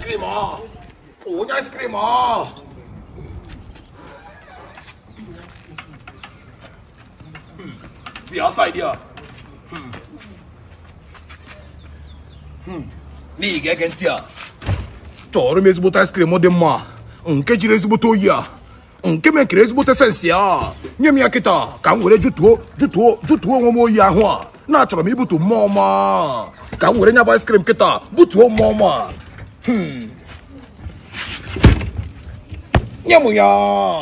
cream ah onye ice cream ah Hmm. bịa side ya Hmm. Hmm. n'ihi ga-ege ntị a chọrọ m ezigbote ice cream dị mma nke jiri ezigbote oyi a nke mekere ezigbote sensi a nye m ya kịta ka m were jụtuo jụtuo jụtuo onwe m oyi ahụ a na-achọrọ m ibutu mmụọ ma ka m were nya bụ ice cream kịta butuo mmụọ ma Hmm. nye m ya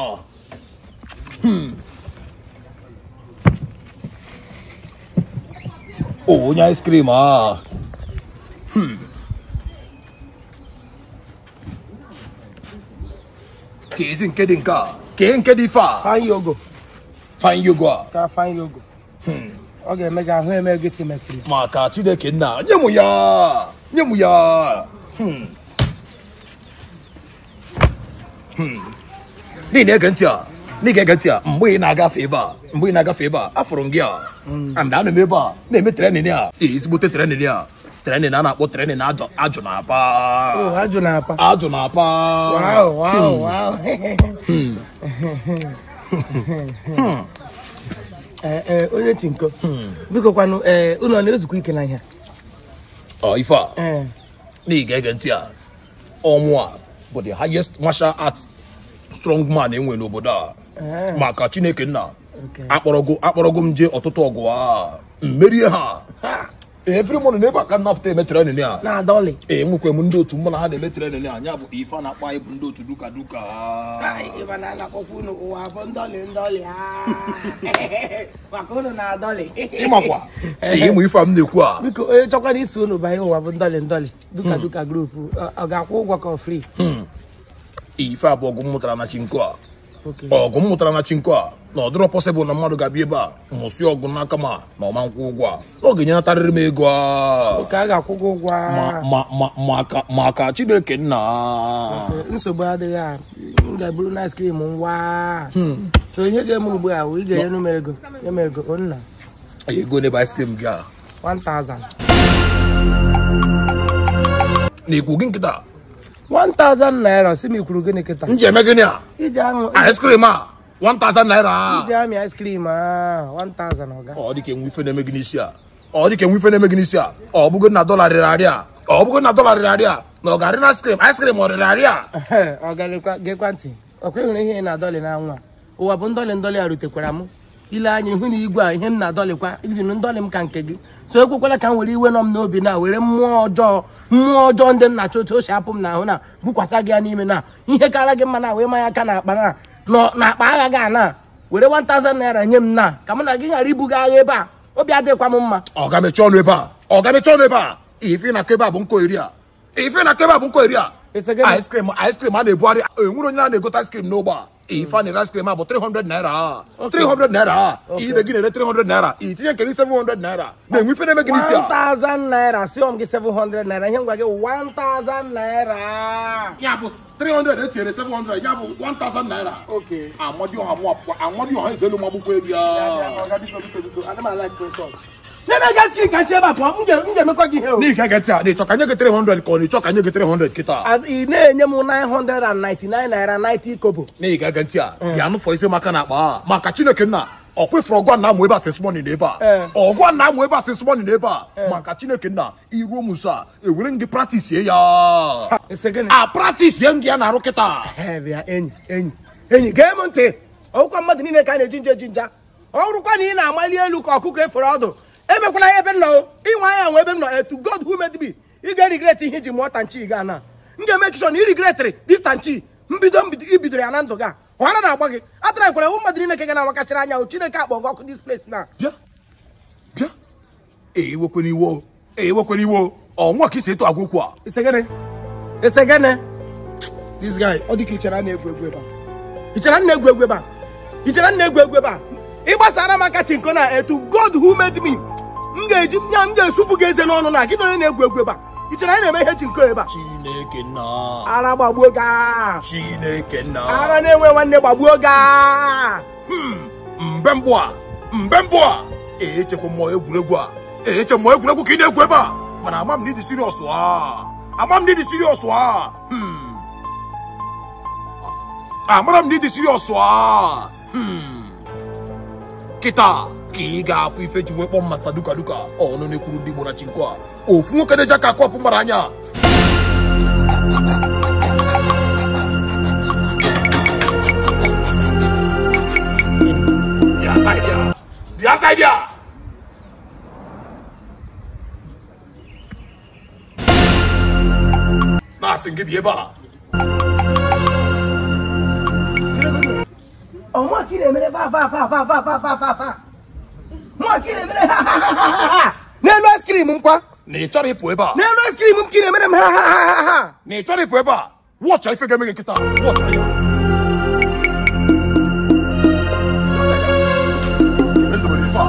Hmm. onye ice cream a ka ezi nke dị nke a kee nke dị ife a fine yogo fine yogo a ka fine yogo ọ ga-eme gị ahụ eme gị si mesịrị maka chineke nna nye m ya nye m ya Hmm. Hmm. n'ihi na ege ntị a n'ihi ege ntị a mgbe ị na-agafe ebe a mgbe ị na-agafe ebe a afụrụ m gị a and ana m ebe a na-eme trenin a ee, ezigbote trenin a trenin a na-akpọ trenin ajụ ajụ na apa Oh, ajụ na apa ajụ na apa wow wow wow Eh, eh, onye chinko biko kwanụ ee unu ọ na-ezukọ ike na ihe ọ ife a ee n'ihi ga-ege ntị a ọnwụ a bụ the highest martial arts strong man enwe n'obodo a Eh. maka chineke nna Okay. akpọrọgo akpọrọgo m jee ọtụtụ ọgụ a mmerie ha Ha, every morning ebe a ka m napụta eme trenin a na-adọlị ee nwekwe m ndị otu mụ na ha na-eme trenin a nya bụ ife a na-akpọ anyị bụ ndị otu duka duka ịba na anakpọkwa unu ụwa bụ ndọlị ndọlị ah. maka unu na-adọlị ịmakwa ee ịmụ ife a m na-ekwu a biko onye chọkwara isi unu banye ụwa bụ ndọlị ndọlị duka duka grupu ọ- ọ ga-akwụ ụgwọ ka ọ free ife a bụ ọgụ m mụtara na chinko a Okay. ọgụ m mụtara na chinko a na ọ dịrọ pọsịbụl na mmadụ ga-abịa ebe a mụsị ọgụ n'aka ma na ọma nkwụ ụgwọ a na ọ ga-enyenatarịrị m ego a ka a ga-akwụ gị ụgwọ Ma- ma- ma- maka maka chineke nna nsogbu adịghị a m ga-eburu na ice cream ngwa so ihe ga-eme ugbu a wụ ị ga-enyenu m ego nye m ego o nna ego n'ebe ice cream gị a 1000 na ikwu gị nkịta 1000 naira si m ikwuru gịnị kịta m ji eme gịnị a iji aṅụ ice cream a 1000 naira iji amị ice cream a 1000 ọga ọ dị ka enwe ife na-eme gị n'isi a ọ dị ka enwe ife na-eme gị n'isi a ọ bụgo na dọla rịrị arị a ọ bụgo na dọla rịrị arị a na ọ ga-arị na ice cream ice cream ọ rịrị arị a ọ galekwa gekwa ntị ọkwa ịhụrụ ihe ị na-adọlị na nwa ụwa bụ ndọlị ndọlị a rutekwara m ile anya ihu na igwe a ihe m na-adọlịkwa ivin ndọlị m ka nke gị so ekwekwala ka m were iwe nọ m n'obi na were mmụọ ọjọọ mmụọ ọjọọ ndị nna otu o si apụ m n'ahụ na bukwasa gị ya n'ime na ihe kara gị mma na wee manya aka na akpa na nọ na akpa agha gị ana were 1000 naira nye m na ka mụ na gị ghara ibuga agha ebe a obi adịkwa m mma ọ ga-emechi ọnụ ebe a ọ ga-emechi ọnụ ebe a ife na-akọ ebe a bụ nkọ iri a ife na-akọ ebe a bụ nkọ iri a Ese gịnị? ice cream ice cream a na-ebugharị enwere onye na-egote ice cream n'ụgbọ a ife a na-ere ice cream a bụ 300 naira 300 naira ibe gị na-ere 300 naira itinye nke gị 700 naira na-enwe ife na-eme gị n'isi a 1000 naira si m gị 700 naira ihe ngwa gị 1000 naira ya bụ 300 etinyere 700 ya bụ 1000 naira Okay. amadioha mụ apụkwa amadioha eze elu m agbụgbọ elu ya n'ebe gaskiri ka si ebe a pụọ m ga- m ga-emekwa gị ihe o n'ihi ka geti a na-ịchọ ka nye gị 300 ka ọ na-ịchọ ka nye gị 300 kịta A- ị na-enye m 999 naira 90 kobo n'ihi ga ege ntị a bịa nụfọ ise maka na akpa a maka chineke nna ọkwefere ọgwa na amụ ebe a sesmoni n'ebe a Eh. ọgwa na amụ ebe a sesmoni n'ebe a maka chineke nna iruo m nso a ewere m gị pratisie ya ese gịnị a pratisie m gị ya na-arụ kịta Ee, bịa enyi enyi enyi gee m ntị ọgwụkwa mmadụ niile ka a na-eji nje eji nja ọ bụrụkwa na ị na-amali elu ka ọkụkọ efere ọdụ emekwala ya ebe m nọ o. ịnwe anya nwe ebe m nọ etu god who made me ị ga-erigret ihe iji mụọ tanchi ga na m ga-eme kishon irigretịrị dis tanchi mbido mbido ibidoro ya na ndụ gị a ọhara na-agba gị atara kwara hụ mmadụ niile ka ga na-amakachara anya o chineke akpọ gị ọkụ dis place na bịa bịa ewekwana iwo ewekwana iwo ọnwa ka isi etu agwa okwu a Isegene. Isegene. This guy, ọ dị ka ichere a na-egwu egwu ebe a. Ichere a na-egwu egwu ebe a. Ichere a na-egwu egwu ebe a. Ị gbasara m aka chinko na etu God who made me. M ga-eji nya m ga-esupụ gị eze n'ọnụ na gị na onye na-egwu egwu ebe a. Ichere anyị na-eme ihe chinko ebe a. chineke nna Ara gbagbuo gị a. chineke nna Ara na-enwe nwanne gbagbuo gị a. mbe mbụ a mbe mbụ a echekwa mmụọ egwuregwu a eche mmụọ egwuregwu ka ị na-egwu ebe a mana ama m na ịdị siriọs a ama m n'ịdị serious a Hmm. amara m n'ịdị serious a Hmm. kịta ka ị ga-afụ ife ji wee kpọọ masta duka duka ọnụ na-ekwuru ndị igbo na chinko a ofu nwoke na-eji aka akwapụ mara anya Bịa side ya. Bịa side ya. na-asị gị bịa ebe a ọmụ ka ị na-emere fa fa fa fa fa fa fa fa fa mụ ka ị na-emere ha ha ha ha ha ha n'elu askrim m kwa na ị chọrọ ịpụ ebe a n'elu askrim m ka ị na-emere m ha ha ha ha ha na ị chọrọ ịpụ ebe a wọcha ife ga-eme gị nkịta wọcha ya Endobere ife a.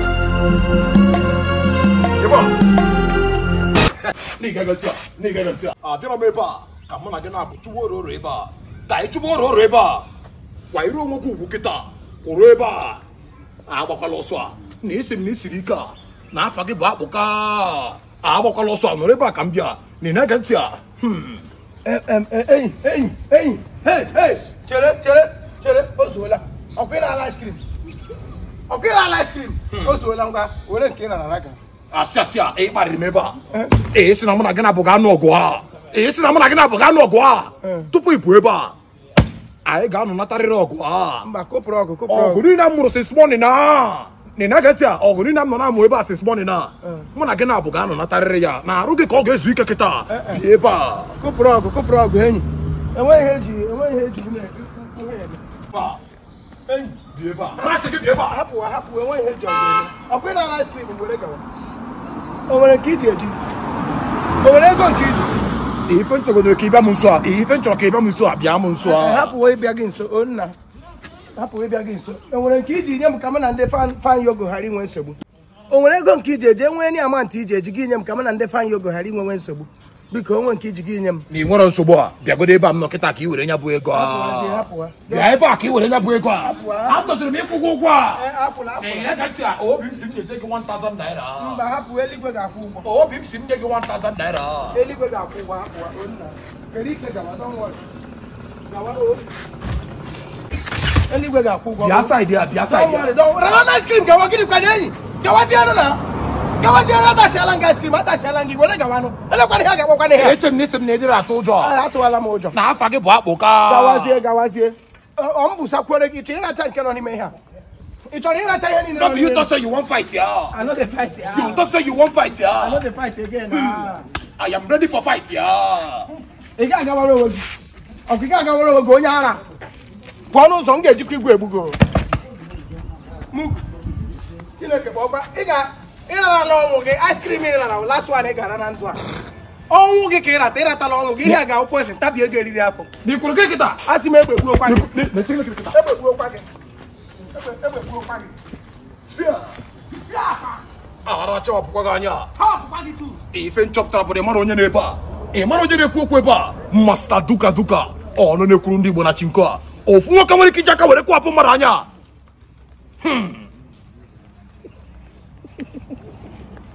Ebe a. Na ị gaghị ntị a, na ị gaghị ntị a. abịara m ebe a ka mụ na gị na-abụ chụwa ororo ebe a ka anyị chụwa ororo ebe a kwa iru onwe gị ugwu kịta kwụrụ ebe a agbakwala ọsọ a na esi m na isiri ike a na afa gị bụ akpụka agbakwala ọsọ a nọrọ ebe a ka m bịa na ị na-ege ntị a Hmm. enyi enyi enyi hei hei chere chere chere o zuola ọkwa ị na-ala askrim ọkwa ị na-ala askrim o zuola ngwa were nke ị na-ala ga asị asị a ị kparịrị m ebe a ee sị na mụ na gị na-abụ ga-anụ ọgụ a ee sị na mụ na gị na-abụ ga-anụ ọgụ a tupu ị pụ ebe a anyị ga-anọ natarịrị ọgụ a mba kopụrụ ọgụ kopụrụ ọgụ ọgụ niile m mụrụ since morning na na na getị a ọgụ niile m nọ na-amụ ebe a since morning na mụ na gị na-abụ ga-anọ natarịrị ya na arụ gị ka ọ ga-ezu ike kịta bịa ebe a kopụrụ ọgụ kopụrụ ọgụ enyi enweghị ihe eji enweghị ihe eji nwunye enyi bịa ebe a masị gị bịa ebe a hapụ hapụ enweghị ihe eji ọgụ eme ọkwa ị na-ala askrim were gawa o nwere nke iji eji o nwere ego nke iji ife nchọgodoro ka ị bịa m nso a ife nchọrọ ka ị bịa m nso a bịa m nso a hapụwo ịbịa gị nso o nna hapụwo ịbịa gị nso e nwere nke iji nye m ka m na ndị fan fan yogo ghara inwe nsogbu o nwere ego nke iji eji enwee ni amantị iji eji gị nye m ka m na ndị fan yogo ghara inwe nsogbu biko onwe nke iji gị nye m na ị nwere nsogbu a bịagodo ebe a m nọ kịta ka ị were nya bụ ego Hapụwazie, a hapụwa. bịa ebe a ka ị were nya bụ ego a Hapụwa. atọsiri m ịkwụ ụgwọ ụgwọ a Ee, hapụla hapụla Ee, ege ntị a obi m si m nyese gị 1000 naira mba hapụ eluigwe ga-akwụ ụgwọ obi m si m nye gị 1000 naira eluigwe ga-akwụ ụgwọ hapụwa o nna kere ike gawa don't worry gawa o eluigwe ga-akwụ ụgwọ bịa saịdị a bịa Don't saịdị worry, a don't worry. Rana ice cream gawa gịnị kwa n'enyi gawazienụ na gawazienụ atasiala nga ice cream atasiala gị were gawanụ elekwana ihe a ga-akpọkwana ihe a. eche m na isi m na edere atụ ụjọ Ee, atụwala m ụjọ na afa gị bụ akpụ ka gawazie gawazie Ọ- ọ m busakwere gị ị chọrọ ịracha nke nọ n'ime ihe a ị chọrọ ịracha ihe niile no nọ be you n'ime talk say you wan fight ya I no dey fight ya. you talk say you wan fight I no ya dey fight again ah. i am ready for fight ya ị ga-agawara onwe gị ọkụ ị ga-agawara onwe gị onye ara pụọ n'ụzọ m ga-ejikwa igwe egbugo Mụ- chineke bụ ọkwa ị ga ịrarala ọnwụ gị ice cream ị rara last one ị gara na ndụ a ọnwụ gị ka ị rata ịratala ọnwụ gị ihe a ga-akwụ poison tabie gị eriri afọ na ikwuru gị kịta a sị m egbegbuokwa gị mesi gị kịta egbegbuokwa gị Egbe- egbegbuokwa gị Spia. Spia akpa. ahara chawapụkwa gị anya Ha ọpụkwa gị tu ife nchọpụtara bụ na ị mara onye na-ebe a ị mara onye na-ekwu okwu ebe a masta duka duka ọnụ na-ekwuru ndị igbo na chinko a ofu nwoke nwere ike iji aka were kwapụ mmadụ anya Hmm.